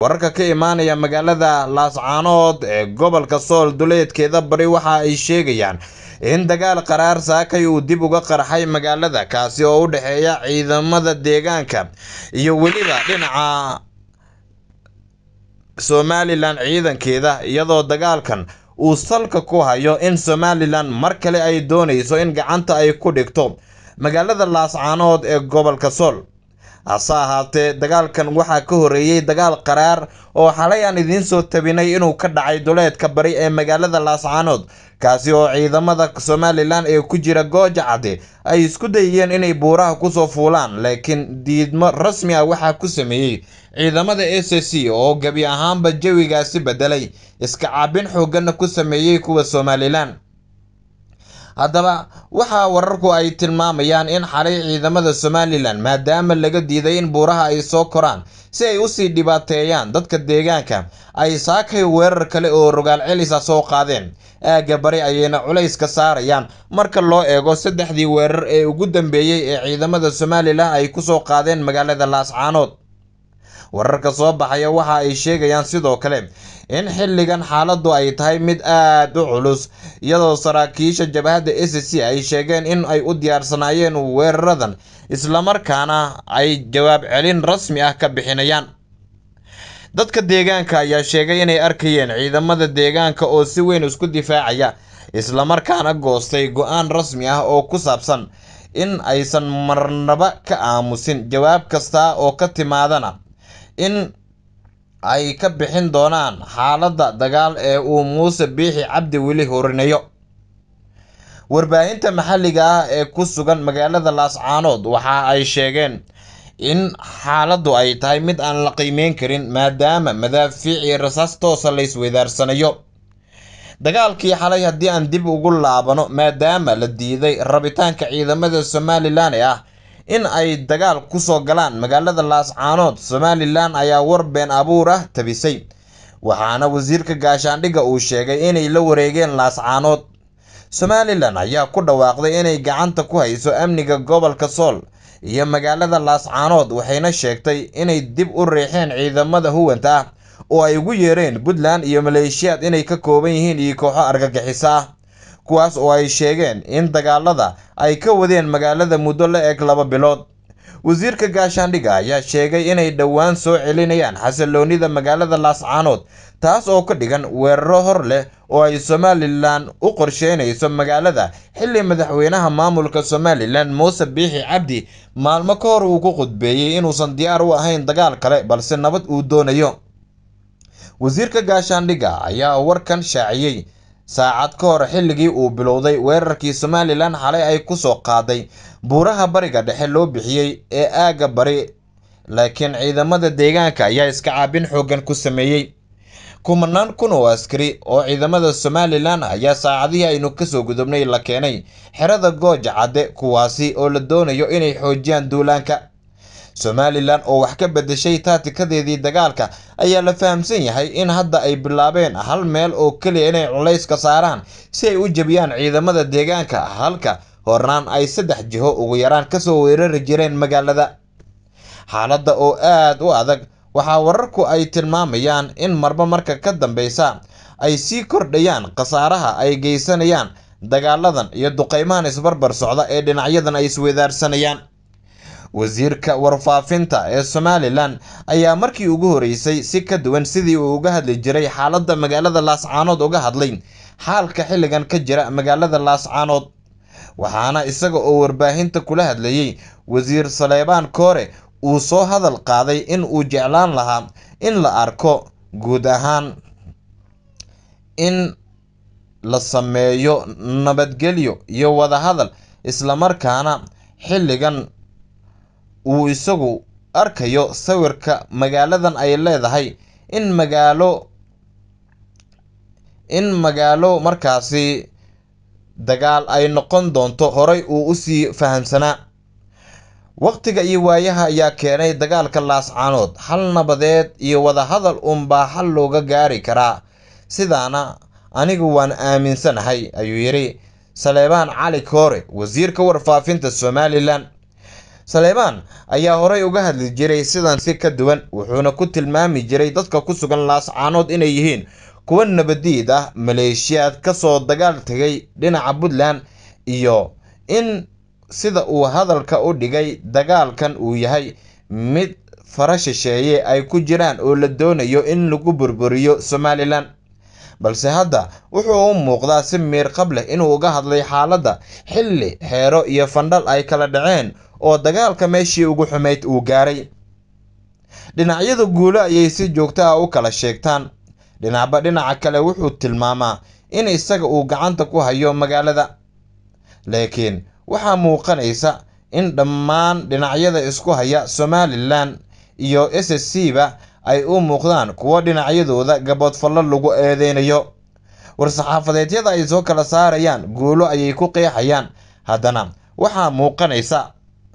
wararka ka imaanaya magaalada laascaanood ee gobolka sool duleedkeeda bari waxa ay sheegayaan in dagaal qaraar saakay uu dib uga qarxay magaalada kaasi oo u dhexeeya ciidamada deegaanka iyo weliba dhinaca somalilan ciidankeeda iyadoo dagaalkan uu salka ku hayo in somalilan mar kale ay doonayso in gacanta ay ku dhigto magaalada laascaanood ee gobolka sool hase ahaatee dagaalkan waxaa ka horeeyey dagaal qaraar oo xalay aan idiin soo tabinay inuu ka dhacay duleedka bari ee magaalada laascaanood kaasi oo ciidamada somalilan ee ku jira gooja cadde ay isku dayeen inay buuraha kusoo fuulaan laakiin diidmo rasmi ah waxaa ku sameeyey ciidamada s c oo gebi ahaanba jawigaasi bedelay iska caabin xooggana ku sameeyey kuwa somalilan haddaba waxaa wararku ay tilmaamayaan in xalay ciidamada somalilan maadaama laga diiday in buuraha ay soo koraan si ay usii dhibaateeyaan dadka deegaanka ay saakay weerar kale oo rogaal celisa soo qaadeen aagga bari ayayna culays ka saarayaan marka loo eego saddexdii weerar ee ugu dambeeyey ee ciidamada somalilan ay kusoo qaadeen magaalada laascaanood wararka soo baxaya waxa ay sheegayaan sidoo kale in xilligan xaaladdu ay tahay mid aad u culus iyadoo saraakiisha jabhadda s c ay sheegeen in ay u diyaarsanaayeen weeraradan islamarkaana ay jawaab celin rasmi ah ka bixinayaan dadka deegaanka ayaa sheegay inay arkayeen ciidamada deegaanka oo si weyn isku difaacaya islamarkaana goostay go-aan rasmi ah oo ku saabsan in aysan marnaba ka aamusin jawaab kasta oo ka timaadana in ay ka bixin doonaan xaaladda dagaal ee uu muuse biixi cabdi weli horinayo warbaahinta maxalliga ah ee ku sugan magaalada laascaanood waxa ay sheegeen in xaaladdu ay tahay mid aan la qiimeyn karin maadaama madaafiic iyo rasaas toosa la isweydaarsanayo dagaalkii xalay haddii aan dib ugu laabano maadaama la diiday rabitaanka ciidamada somalilan ee ah in ay dagaal kusoo galaan magaalada laascaanood somalilan ayaa war been abuur ah tabisay waxaana wasiirka gaashaandhigga uu sheegay inay la wareegeen laascaanood somalilan ayaa ku dhawaaqday inay gacanta ku hayso amniga gobolka sool iyo magaalada laascaanood waxayna sheegtay inay dib u riixeen ciidamada huwanta ah oo ay ugu yeereen puntland iyo maleeshiyaad inay ka kooban yihiin iyo kooxo argagixiso ah kuwaas oo ay sheegeen in dagaalada ay ka wadeen magaalada muddo la eg laba bilood wasiirka gaashaandhigga ayaa sheegay inay dhowaan soo celinayaan xasiloonida magaalada laascaanood taas oo ka dhigan weeraro hor leh oo ay somalilan u qorsheynayso magaalada xilli madaxweynaha maamulka somalilan muuse biixi cabdi maalmo ka hor uu ku khudbeeyey inuusan diyaar u ahayn dagaal kale balse nabad uu doonayo wasiirka gaashaandhigga ayaa warkan shaaciyey saacad ka hor xilligii uu bilowday weerarkii somalilan xalay ay kusoo qaaday buuraha bariga dhexe loo bixiyey ee aagga bari laakiin ciidamada deegaanka ayaa iska caabin xooggan ku sameeyey kumanaan kun oo askari oo ciidamada somalilan ayaa saacadihii aynu kasoo gudubnay la keenay xerada gooja cadde kuwaasi oo la doonayo inay xoojiyaan duulaanka somalilan oo wax ka bedeshay taatikadeedii dagaalka ayaa la fahamsan yahay in hadda ay bilaabeen hal meel oo keliya inay culays ka saaraan si ay u jebiyaan ciidamada deegaanka halka hornaan ay saddex jiho ugu yaraan kasoo weerari jireen magaalada xaaladda oo aad u adag waxaa wararku ay tilmaamayaan in marba marka ka dambeysa ay sii kordhayaan khasaaraha ay geysanayaan dagaaladan iyo duqeymahan isbarbar socda ee dhinacyadan ay iswedaarsanayaan wasiirka warfaafinta ee somalilan ayaa markii ugu horeysay si ka duwan sidii uu uga hadli jiray xaaladda magaalada laascaanood uga hadlay xaalka xilligan ka jira magaalada laascaanood waxaana isaga oo warbaahinta kula hadlayey wasiir saleebaan koore uu soo hadal qaaday in uu jeclaan lahaa in la arko guud ahaan in la sameeyo nabadgelyo iyo wadahadal islamarkaana xilligan uu isagu arkayo sawirka magaaladan ay leedahay in magaalo in magaalo markaasi dagaal ay noqon doonto horay uu usii fahamsanaa waqtiga iyo waayaha ayaa keenay dagaalka laascaanood hal nabadeed iyo wadahadal unbaa xal looga gaari karaa sidaana anigu waan aaminsanahay ayuu yidhi saleebaan cali koore wasiirka warfaafinta somalilan saleymaan ayaa horey uga hadli jiray sidan si ka duwan wuxuuna ku tilmaami jiray dadka ku sugan laascaanood inay yihiin kuwa nabadiid ah maleeshiyaad kasoo dagaal tegay dhinaca puntland iyo in sida uu hadalka u dhigay dagaalkan uu yahay mid fara shisheeye ay ku jiraan oo la doonayo in lagu burburiyo somalilan balse hadda wuxuu u muuqdaa si miir qab leh inuu uga hadlay xaaladda xilli xeero iyo fandhal ay kala dhaceen oo dagaalka meeshii ugu xumayd uu gaaray dhinacyada guulo ayay si joogto ah u kala sheegtaan dhinacba dhinaca kale wuxuu tilmaamaa in isaga uu gacanta ku hayo magaalada laakiin waxaa muuqanaysa in dhammaan dhinacyada isku haya somalilan iyo s s c ba ay u muuqdaan kuwo dhinacyadooda gaboodfallo lagu eedeynayo war-saxaafadeedyada ay soo kala saarayaan guulo ayay ku qeexayaan haddana waxaa muuqanaysa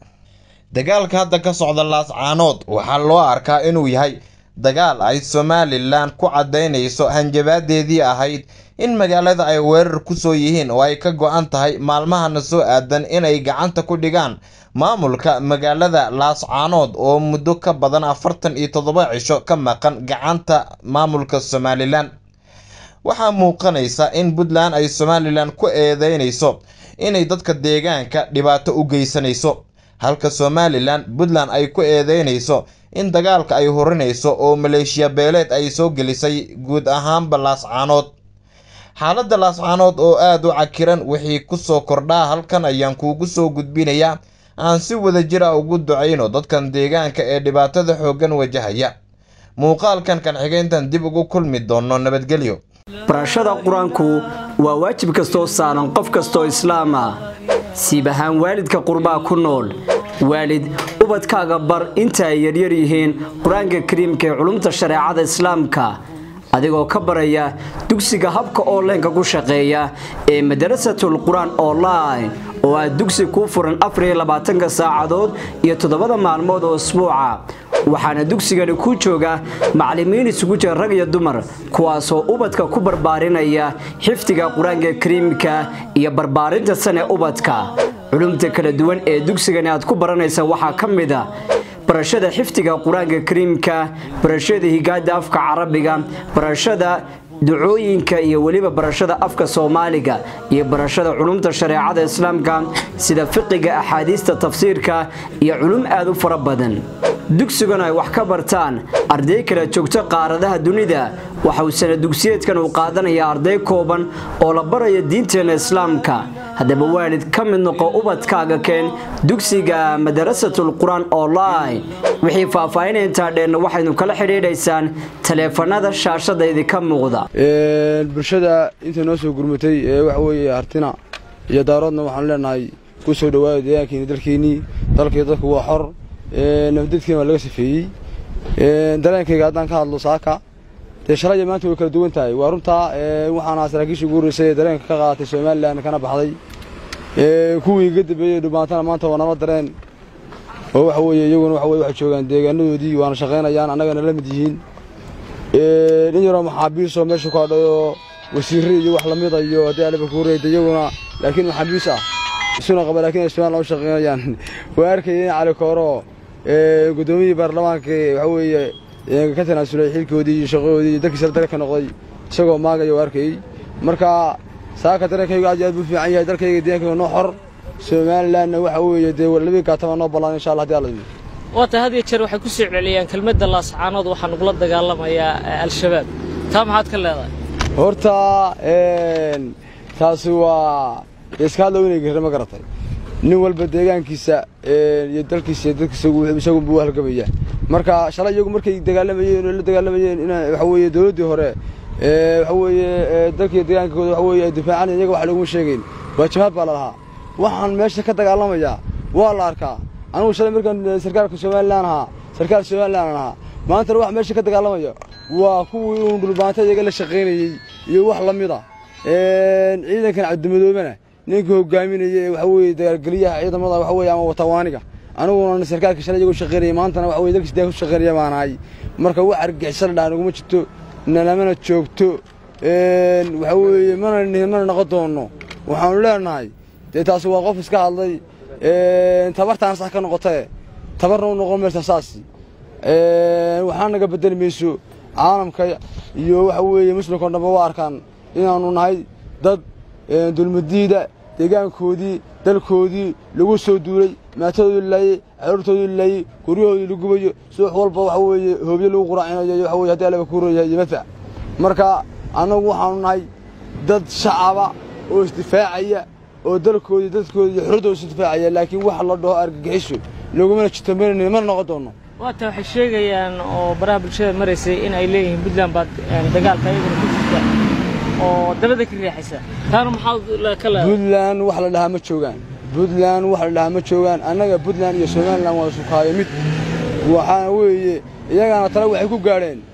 dagaalka hadda ka socda laascaanood waxaa loo arkaa inuu yahay dagaal ay somalilan ku caddaynayso hanjabaadeedii ahayd in magaalada ay weerar kusoo yihiin oo ay ka go-an tahay maalmahana soo aadan inay gacanta ku dhigaan maamulka magaalada laascaanood oo muddo ka badan afartan iyo toddoba cisho ka maqan gacanta maamulka somalilan waxaa muuqanaysa in puntland ay somalilan ku eedeynayso inay dadka deegaanka dhibaato u geysanayso halka somalilan puntland ay ku eedeynayso in dagaalka ay horinayso oo maleeshiya beeleed ay soo gelisay guud ahaanba laascaanood xaaladda laascaanood oo aada u cakiran wixii kusoo kordhaa halkan ayaan kuugu soo gudbinayaa aan si wada jir a ugu ducayno dadkan deegaanka ee dhibaatada xooggan wajahaya muuqaalkan kan xigeyntan dib ugu kulmi doono nabadgelyo barashada qur-aanku waa waajib kastoo saaran qof kastoo islaam ah siib ahaan waalidka qurbaa ku nool waalid ubadkaaga bar inta ay yaryar yihiin qur-aanka kariimka ee culumta shareecada islaamka adigoo ka baraya dugsiga habka onlineka ku shaqeeya ee madarasatul qur-aan online oo ah dugsi kuu furan afariyo labaatanka saacadood iyo toddobada maalmood oo isbuuca waxaana dugsigani ku jooga macallimiin isugu jira rag iyo dumar kuwaasoo ubadka ku barbaarinaya xifdiga qur-aanka kariimka iyo barbaarinta sane ubadka culumta kala duwan ee dugsigani aad ku baranaysa waxaa ka mid a barashada xifdiga qur-aanka kariimka barashada higaada afka carabiga barashada ducooyinka iyo weliba barashada afka soomaaliga iyo barashada culumta shareecada islaamka sida fiqiga axaadiista tafsiirka iyo culum aad u fara badan dugsiguna ay wax ka bartaan arday kala joogto qaaradaha dunida waxa uu sana dugsiyeedkan uu qaadanaya arday kooban oo la baraya diinteena islaamka haddaba waalid ka mid noqo ubadkaaga keen dugsiga madarasatul qur-aan online wixii faahfaahinaya intaa dheenna waxaynu kala xidhiidhaysaan taleefanada shaashada idinka muuqda bulshada inta noo soo gurmatay ee waxa weeye hartina iyo daaroodna waxaanu leenahay ku soo dhawaada deegaankiini dalkeenii dalkii dadku waa xor nabadadkiina waa laga safeeyey dareenkayga haddaan ka hadlo saaka dee shalaya maanta way kala duwan tahay waa runtaa waxaana saraakiishii ugu horreysay ee dareenka ka qaadatay somalilan kana baxday kuwii iga dambeeyey dhubaantana maanta waa nala dareen oo waxa weeye iyaguna waxa weye waxay joogaan deegaanadoodii waana shaqaynayaan annagana la mid yihiin in yaroo maxaabiisoo meesha ku hadhayoo wasiirre iyo wax lamida iyo haddii aliba kuureyda iyaguna laakiin maxaabiis ah isuna qaba laakiin ay somalilan u shaqaynayaan waa arkaya in cali kooro guddoomiyihii baarlamaanka waxa weeye ka tanaasulay xilkoodii iyo shaqadoodii iyo dalkiisa dalka noqday isagoo maagaya waa arkayey marka saaka dareenkaygu aad iyo aad buu fiican yahay dalkayga deegankayga noo xor somalilanna waxa weeye dee labii gaatama noo ballaan insha allah hadii alla idin waata had iyo jeer waxay ku soo celceliyaan kelmadda laascaanood waxaa nagula dagaalamayaa al-shabaab taa maxaad ka leedahay horta taasi waa iska hadla inay gare ma garatay nin walba deegaankiisa iyo dalkiisa iyo dadkiisa isagun buu halgamaya marka shalay iyagu markay dagaalamayeen oo la dagaalamayeen in waxa weeye dowladdii hore waxa weeye dalkiiyo deegaankooda waxa weeye ay difaacanayan iyaga wax laguma sheegayn waa jabaad baa la lahaa waxaan meesha ka dagaalamayaa waa la arkaa anigu shalay markaan sarkaalka somalilan ahaa sarkaal somalilan ahaa maantana wax meesha ka dagaalamaya waa kuwii uun dhulbaanta iyaga la shaqaynayey iyo wax la mid a ciidankan cabdimadoobena ninkii hogaaminaya ee waxa weeye dagaalgeliyaha ciidamada waxa weeye ama watawaaniga aniguna sarkaalka shalay iyagoo shaqaynaya maantana waxa weye dalkiis deeganka ku shaqaynaya baan ahay marka wax argixisada dhaa naguma jirto nalamana joogto waxa weeye mana mana noqon doonno waxaanu leenahay dee taasi waa qof iska hadlay tabartaan sax ka noqotae tabarna u noqon maysa saasi waxaa naga bedeli mayso caalamka iyo waxa weeye muslimka o dhanba waa arkaan inaannu nahay dad dulmadiida deegaankoodii dalkoodii lagu soo duulay maatadoodii laayey caruurtoodii laayey guryahoodii la gubayo subax walba waxa weeye hoobyo lagu quraacinayo iyo waxa weye hadii allaba ku royahay iyo madfac marka annagu waxaanu nahay dad shacaba oo isdifaacaya oo dalkoodii dadkoodii iyo xuruddooda isdifaacaya laakiin wax la dhaho argagixiso lagumana jitamanayno mana noqon doono waata waxay sheegayaan oo baraha bulshada maraysay in ay leeyihiin puntland baad dagaalka ayaguna ku jirta oo dabada ka riixaysa taana maxaad ka leedahay puntland wax la dhahaa ma joogaan puntland wax la dhahaa ma joogaan annaga puntland iyo somalilan waa sukaayo mid waxaana weeye iyagaana tale waxay ku gaadheen